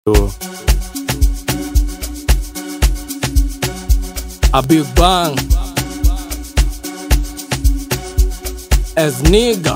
A big bang as nigga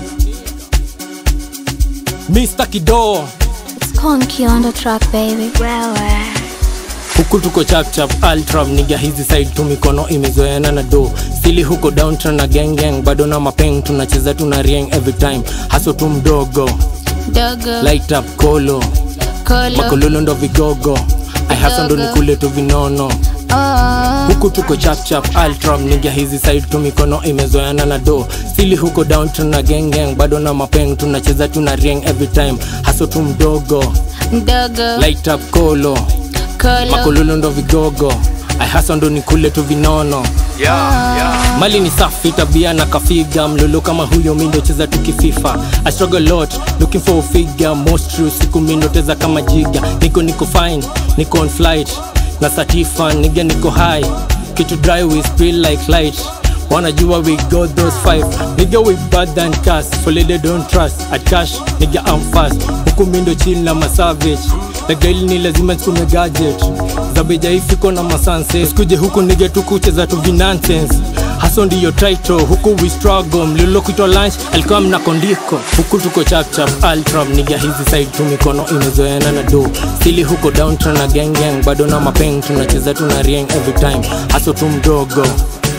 Mr. Kido It's Conky on the track, baby. Wewe. huku tuko chapchap ultram niga hizi side tu mikono imezoeana na do sili huko downtown na gang gang bado na mapeng tunacheza tuna rieng every time haso tu mdogo Dogo. light up kolo Kolo. makololo ndo vigogo ai haso ndo nikule tu vinono Oh. huku tuko chapchap ultram niga hizi side tu mikono imezoeana na do sili huko downtown na gang gang bado na mapeng tunacheza tuna rieng every time haso tu mdogo Dogo. light up kolo Kolo. makololo ndo vigogo ai hasa ndo nikule tu vinono mali ni safi tabia na kafiga mlolo kama huyo mindo cheza tukififa I struggle lot looking for a figure most true siku mindo teza kama jiga niko niko fine niko on flight na satifa niga niko high kitu dry we spill like light wanajua we got those five nigga we bad than cast folede don't trust at cash nigga I'm fast huku mindo chill na masavage lagaili ni lazima sikume gadget zabeja ifiko na masanse sikuje huku nige tukucheza tu vinansense haso ndiyo title huku we struggle mlilo kuitwa lunch alikuwa mnakondiko huku tuko chapchap ultram niga hizi side tu mikono imezoeana na do sili huko downtown na gang gang bado na mapeng tunacheza tuna rieng every time haso tu mdogo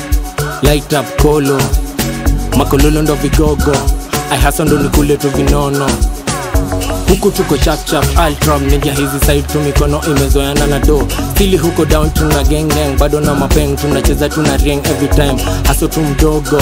light up kolo makololo ndo vigogo ai hasa ndo nikule tu vinono huku tuko chapchap ultram niga hizi side tu mikono imezoeana na do stili huko down tuna gang gang bado na mapeng tunacheza tuna rieng every time haso tu mdogo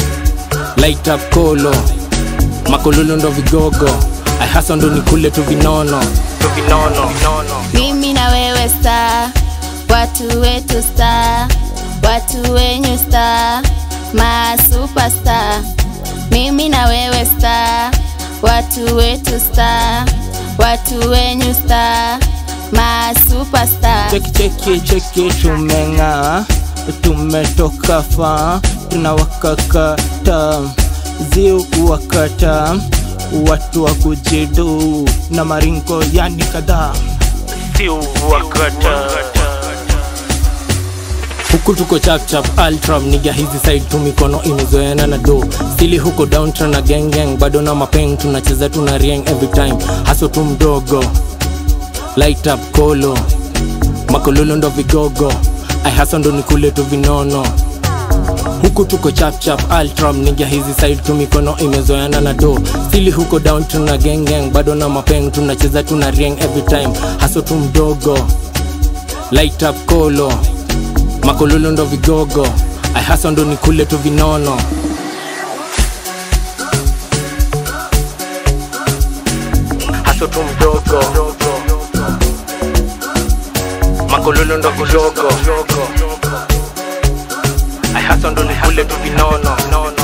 light up kolo makololo ndo vigogo ai hasa ndo nikule tu vinono tu vinono Mimi na wewe star. Watu wetu star. Watu wenyu star. Ma superstar. Mimi na wewe star. Watu wetu star. Watu wenyu star. Ma superstar. cheki cheki cheki tumeng'aa tumetoka fa tunawakakata ziu wakata watu wa kujidu na maringo yani kadhaa ziu wakata huku tuko chapchap ultram niga hizi side tu mikono imezoeana na do stili huko downtown na gang gang bado na mapeng tunacheza tuna rieng every time haso tu mdogo light up kolo makololo ndo vigogo ai hasa ndo nikule tu vinono huku tuko chapchap ultram niga hizi side tu mikono imezoeana na do stili huko downtown na gang gang bado na mapeng tunacheza tuna rieng every time haso tu mdogo light up kolo makololo ndo vigogo ai hasa ndo nikule tu vinono haso tu mdogo makololo ndo vigogo ai hasa ndo nikule tu vinono